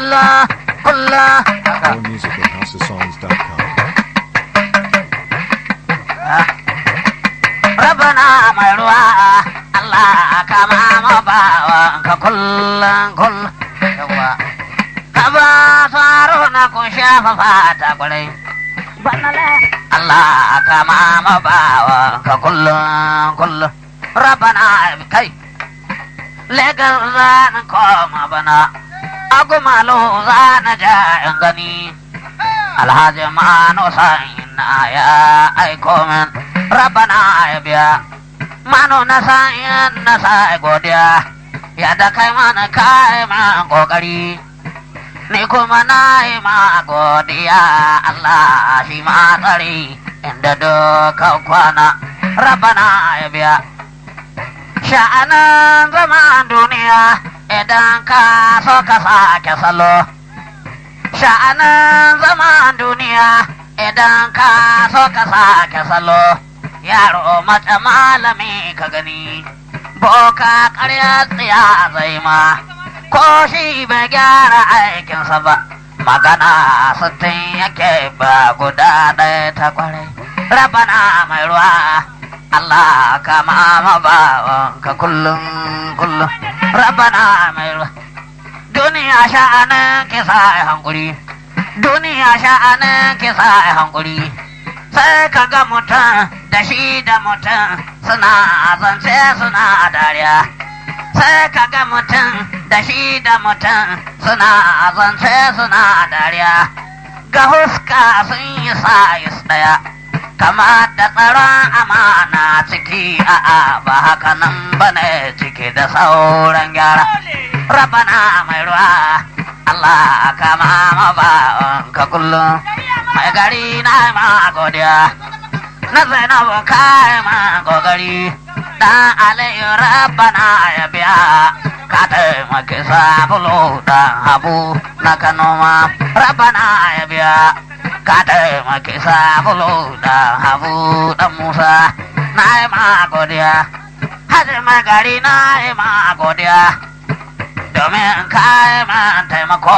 kullum kullum More music at houseofsongs.com. rabana mai ruwa Allah kama ma bawa ka kullum kullum yawa ka ba saro na kun shafa fata kwarai Allah kama ma bawa ka kullum kullum rabana kai legan zan koma bana agumalo zan ja in gani alhaji mano sa'in ya aiko min rabana ya biya mano na sa'in na sa'i godiya ya da kai mana kai ma kokari ni kuma na yi ma godiya Allah shi ma tsari inda duka kwana rabana ya biya sha'anin zaman duniya idan ka so ka sake salo sha'anin zaman duniya idan ka so ka sake salo yaro mace malami ka gani boka karya tsiya zai ma ko shi bai gyara aikinsa ba magana sittin yake ba guda ɗaya ta kwarai rabana mai ruwa Allah ka ma bawan ka kullum kullum rabana mai ruwa duniya sha'anin kisa a hankuri duniya sha'anin kisa a hankuri sai ka ga mutum da shi da mutum suna zance suna dariya sai ka ga mutum da shi da mutum suna zance suna dariya ga huska sun yi sayis daya kama da tsaron amana ciki a'a ba haka nan bane ciki da sauran gyara rabana mai ruwa Allah kama ma bawan ka kullum mai gari na ma godiya na zainabu kai ma gogari dan alayu rabana ya biya ka taimaki sabulu dan habu na kanoma rabana ya biya ka taimaki sabulu dan habu dan musa na yi ma godiya hajji mai gari na yi ma godiya domin kai man taimako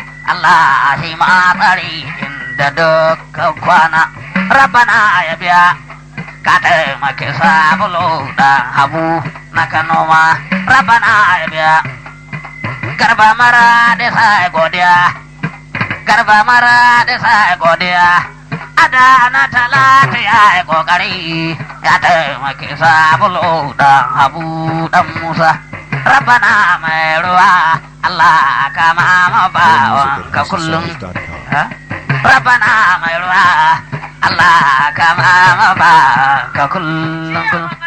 Allah shi ma tsari inda dukkan kwana rabana ya biya ka taimaki sabulu dan habu na kanoma rabana ya biya garba mara da sai godiya garba mara da sai godiya ada na talata ya yi kokari ya taimaki sabulu dan habu dan musa rabana mai ruwa Allah kama ma More bawan music ka at kullum houseofsongs.com. Ha? rabana mai ruwa Allah kama ma bawan ka kullum kullum